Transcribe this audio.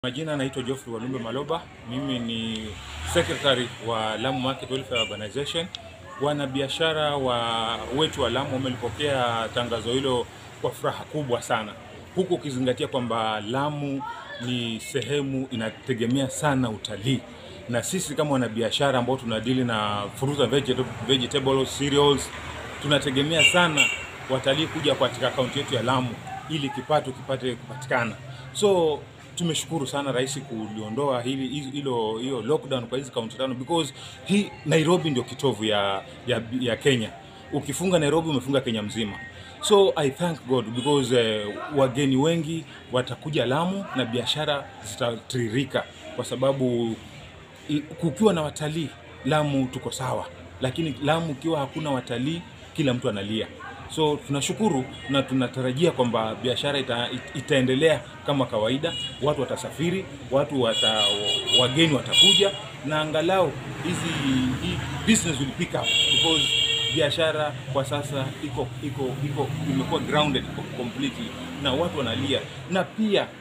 Majina naitwa Geoffrey Walumbe Maloba. Mimi ni secretary wa Lamu Market Welfare Organization. Wanabiashara wa wetu wa Lamu wamelipokea tangazo hilo kwa furaha kubwa sana, huku ukizingatia kwamba Lamu ni sehemu inategemea sana utalii, na sisi kama wanabiashara ambao tunadili na fruit and veget- vegetables, cereals, tunategemea sana watalii kuja katika kaunti yetu ya Lamu ili kipato kipate kupatikana. So tumeshukuru sana rais kuliondoa hili hilo hiyo lockdown kwa hizi kaunti tano because hii Nairobi ndio kitovu ya, ya, ya Kenya. Ukifunga Nairobi umefunga Kenya mzima. So I thank God because uh, wageni wengi watakuja Lamu na biashara zitatiririka kwa sababu i- kukiwa na watalii Lamu tuko sawa, lakini Lamu ukiwa hakuna watalii kila mtu analia. So tunashukuru na tunatarajia kwamba biashara ita, it- itaendelea kama kawaida, watu watasafiri, watu wata, wageni watakuja na angalau hizi hii business will pick up because biashara kwa sasa iko iko iko imekuwa grounded iko completely na watu wanalia, na pia